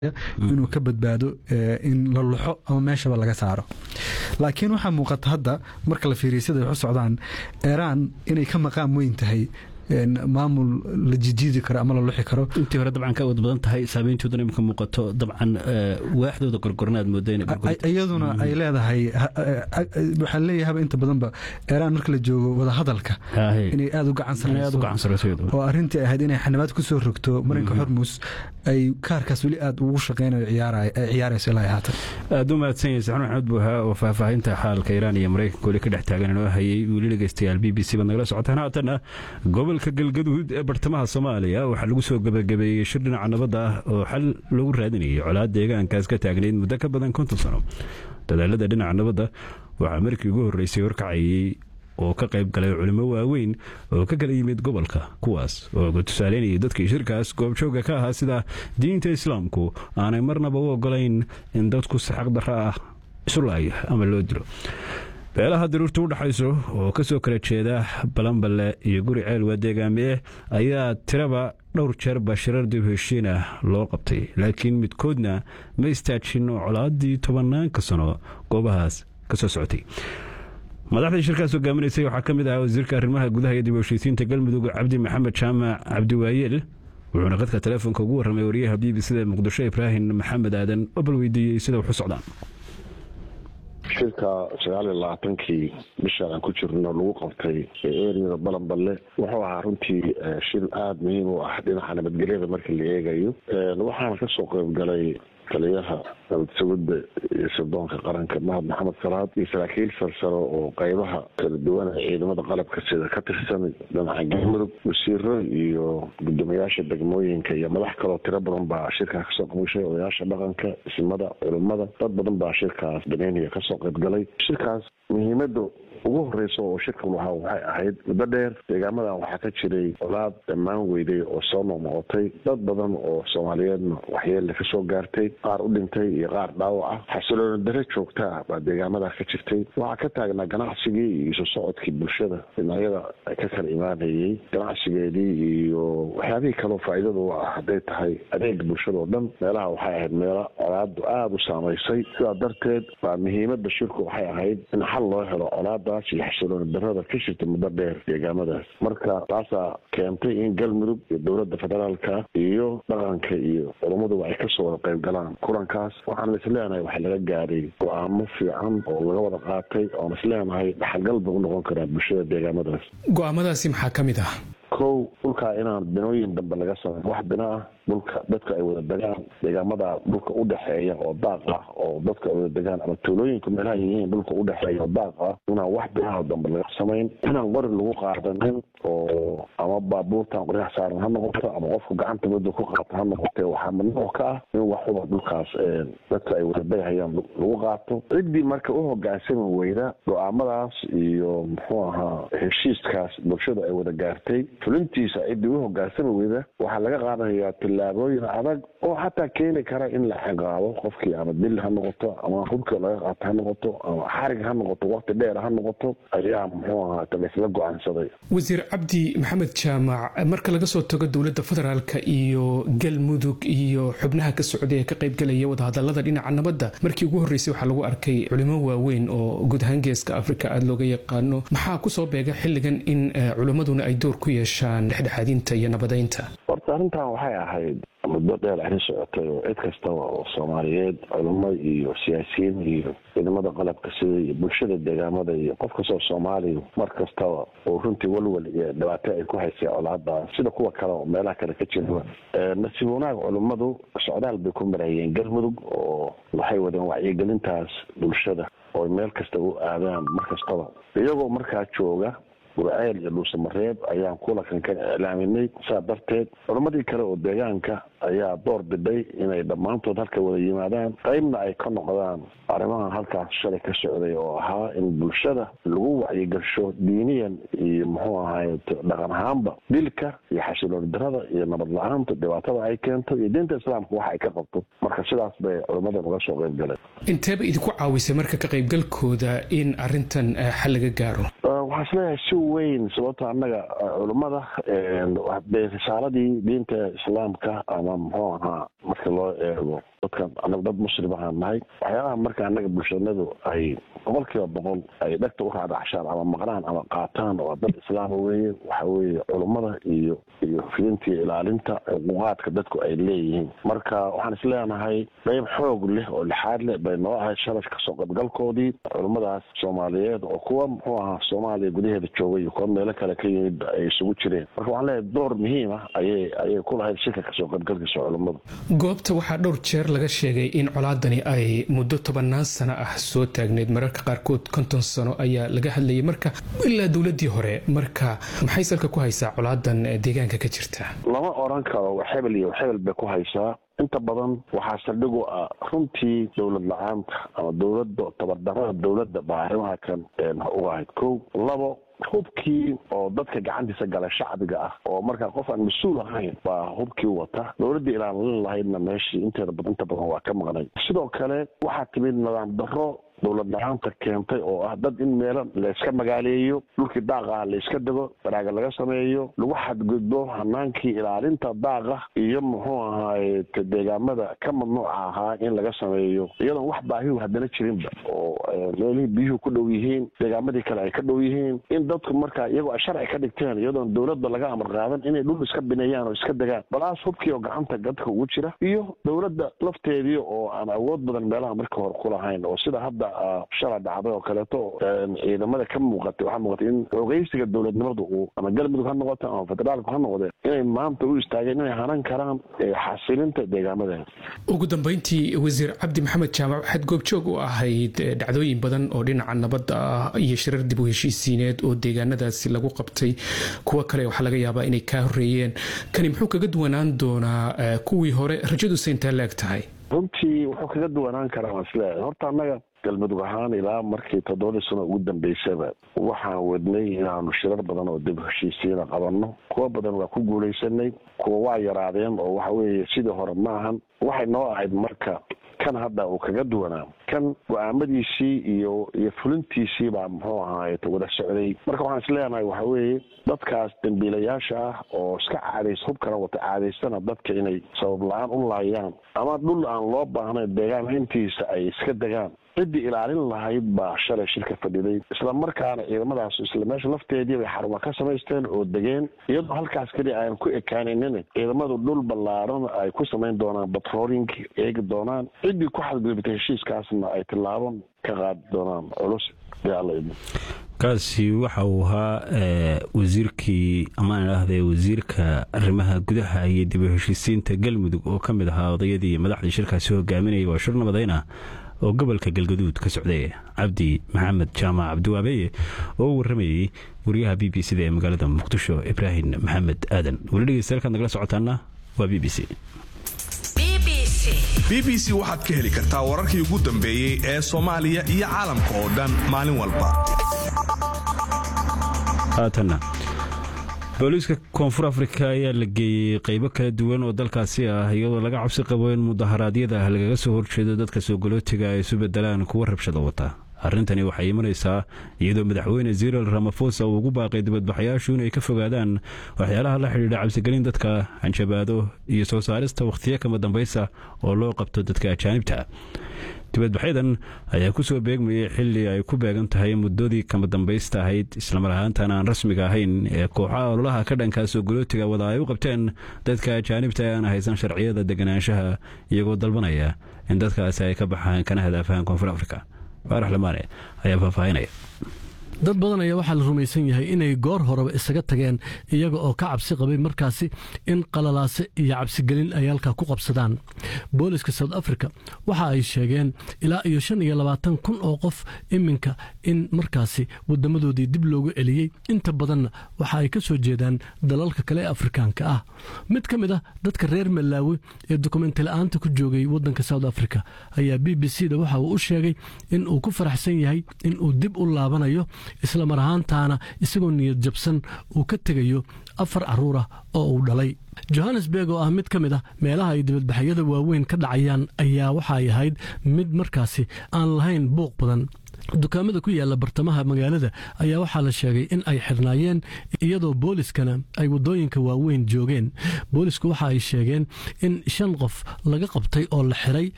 inuu ka badbaado in la luxo ama meeshaba laga saaro laakiin waxaa muuqata hadda marka la fiiriya siday wax u socdaan iiraan inay ka maqaam weyn tahay maamul la jijiidi karo ama la luxi karo intii hore dabcan ka awood badan tahay saameyntooduna imika muuqato dabcan waaxdooda gorgorna aad mooda iyaduna ay leedahay waxaan leeyahaba inta badanba iiraan marka la joogo wadahadalka inay aada u gacan sareyso oo arrintii ahayd inay xanibaad ku soo rogto marinka xormus ay kaarkaas weli aada ugu shaqeynayo ciyaarayso ilaa haatan aada u mahadsan yahay saxnuun maxamed buuha oo faahfaahinta xaalka iiraan iyo maraykanka weli ka dhex taagan inoo hayay weli dhegeystayaal b b c baad nagala socotaan haatan gobolka galgaduud ee bartamaha soomaaliya waxaa lagu soo gebagabeeyey shir dhinaca nabadda ah oo xal lagu raadinayay colaad deegaankaas ka taagnayd muddo ka badan konton sano dadaalada dhinaca nabadda waxaa markii ugu horreysay horkacayey oo ka qayb galay culimo waaweyn oo ka kala yimid gobolka kuwaas oo tusaaleynayay dadkii shirkaas goobjooga ka ahaa sida diinta islaamku aanay marnaba u ogolayn in dadku si xaqdarra ah isu laayo ama loo dilo beelaha daruurta u dhexayso oo ka soo kala jeeda balanballe iyo guri ceelwa deegaamie ayaa tiraba dhowr jeer bashirar dib heshiina loo qabtay laakiin midkoodna ma istaajin colaadii tobanaanka sano goobahaas ka soo socotay madaxdii shirkaas hogaaminaysay waxaa ka mid ahaa wasiirka arrimaha gudaha iyo dib heshiisiinta galmudug cabdi maxamed jaamac cabdiwaayeel wuxuuna qadka teleefonka ugu warramay wariyaha b b cda muqdisho ibraahim maxamed aadan oo bal weydiiyey sida wax u socdaan shirka sagaal iyo labaatankii bishaan aan ku jirno lagu qabtay eriyada balanballe wuxuu ahaa runtii shir aada muhiim u ah dhinaca nabadgelyada marka la eegayo waxaana kasoo qeyb galay taliyaha nabadsuguda iyo sirdoonka qaranka mahad maxamed salaad iyo saraakiil sarsaro oo qeybaha kala duwan ee ciidamada qalabka sida ka tirsan dhinaca galmudug wasiiro iyo guddoomiyaasha degmooyinka iyo madax kaloo tiro badan baa shirkaa kasoo qamushay odayaasha dhaqanka ismada culimada dad badan baa shirkaas daneynaya kasoo qeyb galay shirkaas muhiimada ugu horeysa oo shirkan waha waxay ahayd muddo dheer deegaamadan waxaa ka jiray colaad dhammaan weyday oo soo noqnoqotay dad badan oo soomaaliyeedna waxyeelle kasoo gaartay qaar u dhintay iyo qaar dhaawac ah xasiloona dare joogtaa baa deegaamadaa ka jirtay waxaa ka taagnaa ganacsigii iyo isu socodkii bulshada dhinacyada ka kala imaanayay ganacsigeedii iyo waxyaabihii kaleo faa'iidada u ah hadday tahay adeega bulshada oo dhan meelaha waxay ahayd meelo colaadu aada u saamaysay sidaa darteed baa muhiimada shirku waxay ahayd in xal loo helo colaada iyo xasiloona darada ka jirta muddo dheer deegaamadaas marka taasaa keentay in galmudug iyo dowladda federaalka iyo dhaqanka iyo culummaduba ay kasoo wada qayb galaan kulankaas waxaan isleenahay waxaa laga gaaray go-aamo fiican oo laga wada qaatay oon isleenahay dhaxalgal ba u noqon karaa bulshada deegaamadaas go-aamadaasi maxaa ka mid ah kow dhulkaa inaan binooyin dambe laga sameyn wax bina ah dhulka dadka ay wada degaan deegaamada dhulka udhexeeya oo daaq ah oo dadka ay wada degaan ama tuulooyinka meelaha yihiin dhulka udhexeeya oo daaq ah inaan wax binaha dambe laga samayn inaan qori lagu qaadanin oo ama baabuurtan qoryaha saaran ha noqoto ama qofku gacanta mudda ku qaata ha noqote waxaa mamnuuc ka ah in waxuba dhulkaas dadka ay wada degahayaan lagu qaato ciddii marka u hogaansami weyda go-aamadaas iyo muxuu ahaa heshiiskaas bulshada ay wada gaartay fulintiisa ciddii u hogaansami weyda waxaa laga qaadanayaa tillaabooyin adag oo xataa keeni kara in la ciqaabo qofkii ama dil ha noqoto ama hubka laga qaato ha noqoto ama xarig ha noqoto waqti dheer ha noqoto ayaa muxuu ahaa laysla go-aansaday wasiir cabdi maxamed jaamac marka laga soo tago dowladda federaalka iyo galmudug iyo xubnaha ka socday ee ka qaybgalaya wadahadalada dhinaca nabadda markii ugu horreysay waxaa lagu arkay culimo waaweyn oo guud ahaan geeska afrika aada looga yaqaano maxaa kusoo beega xilligan in culimmaduna ay door ku yeeshaan dhexdhexaadinta iyo nabadeynta horta arrintan waxay ahayd muddo dheer arrin socotay oo cid kastaba oo soomaaliyeed culimo iyo siyaasiyiin iyo ciidamada qalabka sida iyo bulshada deegaamada iyo qof kastoo soomaaliya mar kastaba oo runtii walwal iyo dhibaato ay ku haysay colaada sida kuwa kale oo meelaha kale ka jira nasiib wanaag culimmadu socdaal bay ku marayeen galmudug oo waxay wadeen wacyigelintaas bulshada oo meel kasta u aadaan mar kastaba iyagoo markaa jooga gurceel iyo dhuusamareeb ayaan kulankan ka iclaaminay saa darteed culammadii kale oo deegaanka ayaa door biday inay dhammaantood halka wada yimaadaan qeybna ay ka noqdaan arrimahan halkaas shalay ka socday oo ahaa in bulshada lagu wacyigasho diiniyan iyo muxuu ahaay dhaqan ahaanba dilka iyo xasilooni darada iyo nabad la-aanta dhibaatada ay keento iyo diinta islaamka wax ay ka qabto marka sidaas bay culammadan uga soo qeyb galeen inteeba idinku caawisay marka ka qaybgalkooda in arrintan xal laga gaaro waxaa isleeyahay si weyn sababto annaga culummada de risaaladii diinta islaamka ama muxuu ahaa marka loo eego dadkan anaga dad muslim ahaan nahay waxyaalaha marka anaga bulshanadu ay boqol kiiba boqol ay dhegta u raadacshaan ama maqnaan ama qaataan oo dad islaama weeye waxa weeye culummada iyo iyo fidintii ilaalinta xuquuqaadka dadku ay leeyihiin marka waxaan isleenahay qayb xoog leh oo lixaad leh bay noo ahayd shalay kasoo qaybgalkoodii culummadaas soomaaliyeed oo kuwa muxuu ahaa soomaaliya gudaheeda joogay iyo kuwa meelo kale ka yimid ay isugu jireen marka waxaan leeyahay door muhiim ah ayay ayay ku lahayd shirka kasoo qaybgalkiisa culummadu goobta waxaa dhowr jeer laga sheegay in colaadani ay muddo tobannaan sano ah soo taagneyd mararka qaarkood konton sano ayaa laga hadlayay marka ilaa dowladii hore marka maxay salka ku haysaa colaadan deegaanka ka jirta lama oran karo xebel iyo xebel bay ku haysaa inta badan waxaa saldhig u ah runtii dowlad la-aanta ama dowladda tabardarada dowladda baa arrimaha kan uga ahayd kow labo hubkii oo dadka gacantiisa gala shacbiga ah oo markaa qof aan mas-uul ahayn baa hubkii wata dowladdii ilaalin lahaydna meeshii inteeda inta badan waa ka maqnay sidoo kale waxaa timid nidaam darro dowlad la-aanta keentay oo ah dad in meelo layska magaaleeyo dhulkii daaqa ah layska dego baraaga laga sameeyo lagu xadgudbo hanaankii ilaalinta daaqa iyo muxuu ahaay deegaamada ka mamnuuca ahaa in laga sameeyo iyadoon wax baahihu haddana jirinba oo meelihii biyuhu ku dhow yihiin deegaamadii kale ay ka dhow yihiin in dadku markaa iyagoo ay sharci ka dhigteen iyadoon dowladda laga amar qaadan inay dhul iska bineeyaan oo iska degaan balaas hubkii oo gacanta dadka ugu jira iyo dowladda lafteedii oo aan awood badan meelaha markii hore kulahayn oo sida hadda shalay dhacday oo kaleeto ciidamada ka muuqatay waxaa muuqatay in xoogeysiga dowladnimadu uu ama galmudug ha noqote ama federaalku ha noqdee inay maanta u istaageen inay hanan karaan xasilinta deegaamadeeda ugu dambeyntii wasiir cabdi maxamed jaamac waxaad goobjoog u ahayd dhacdooyin badan oo dhinaca nabadda ah iyo shirar dib u heshiisiineed oo deegaanadaasi lagu qabtay kuwo kale waxaa laga yaabaa inay kaa horeeyeen kani muxuu kaga duwanaan doonaa kuwii hore rajadusa intaa laeg tahay runtii wuxuu kaga duwanaan karaa waan isleeyahay horta annaga galmudug ahaan ilaa markii toddobadii sano ugu dambeysaba waxaan wadnay inaanu shirar badan oo dib heshiisiina qabanno kuwo badan waa ku guulaysanay kuwa waa yaraadeen oo waxa weeye sidii hore ma ahan waxay noo ahayd marka kan hadda uu kaga duwanaa kan go-aamadiisii iyo iyo fulintiisii baa muxuu ahaay wada socday marka waxaan isleenahay waxa weeye dadkaas dambiilayaasha ah oo iska caadays hubkana wata caadaystana dadka inay sabab la-aan u laayaan ama dhul aan loo baahnayn deegaan intiisa ay iska degaan ciddii ilaalin lahayd baa shalay shirka fadhiday isla markaana ciidamadaas isla meesha lafteedii bay xaruma ka samaysteen oo degeen iyadoo halkaas keliya aan ku ekaaninin ciidamadu dhul ballaaran ay ku samayn doonaan batrooling eegi doonaan ciddii ku xadgudubtay heshiiskaasna ay tilaaban ka qaadi doonaan culus dee alla idin kaasi waxa uu ahaa wasiirkii amaan idhaahde wasiirka arrimaha gudaha iyo dib u heshiisiinta galmudug oo ka mid ahaa odayadii madaxdii shirkaasi hogaaminayay waa shir nabadayna oo gobolka galgaduud ka socday cabdi maxamed jaamac cabdiwaabeye oo u warramayey wariyaha b b c da ee magaalada muqdisho ibraahim maxamed aadan weli dhegeystayaal nagala socotaana waa b b c b b c waxaad ka heli kartaa wararkii ugu dambeeyey ee soomaaliya iyo caalamka oo dhan maalin walba haatanna booliiska koonfur afrika ayaa la geeyey qaybo kala duwan oo dalkaasi ah iyadoo laga cabsi qabo in mudaharaadyada lagaga soo horjeedo dadka soogolootiga ay isu bedelaan kuwa rabshada wata arrintani waxay imanaysaa iyadoo madaxweyne ziril ramafosa uu ugu baaqay dibadbaxayaashu inay ka fogaadaan waxyaalaha la xidhiidha cabsigelin dadka hanjabaado iyo soo saarista wakhtiyo kama dambaysa oo loo qabto dadka ajaanibta dibadbaxyadan ayaa ku soo beegmayay xili ay ku beegan tahay muddadii kama dambaysta ahayd islamar ahaantan aan rasmiga ahayn ee kooxaha ololaha ka dhankaa soogolootiga wada ay u qabteen dadka ajaanibta ee aan haysan sharciyada deganaanshaha iyagoo dalbanaya in dadkaasi ay ka baxaan kana hadaafahaan koonfur afrika faarax lamaane ayaa faahfaahinaya dad badan ayaa waxaa la rumaysan yahay inay goor horeba isaga tageen iyaga oo ka cabsi qabay markaasi in qalalaase iyo cabsigelin ay halkaa ku qabsadaan booliska south africa waxa ay sheegeen ilaa iyo shan iyo labaatan kun oo qof iminka in markaasi wadamadoodii dib loogu celiyey inta badanna waxa ay ka soo jeedaan dalalka kale ee afrikaanka ah mid ka mid ah dadka reer malaawi ee dukumenti la-aanta ku joogay wadanka south africa ayaa b b c da waxa uu u sheegay in uu ku faraxsan yahay in uu dib u laabanayo isla mar ahaantaana isagoo niyad jabsan uu ka tegayo afar carruur ah oo uu dhalay johannesburg oo ah mid ka mid ah meelaha ay dibadbaxyada waaweyn ka dhacayaan ayaa waxa ay ahayd mid markaasi aan lahayn buuq badan dukaamada ku yaala bartamaha magaalada ayaa waxaa la sheegay in ay xirnaayeen iyadoo booliskana ay waddooyinka waaweyn joogeen boolisku waxa ay sheegeen in shan qof laga qabtay oo la xiray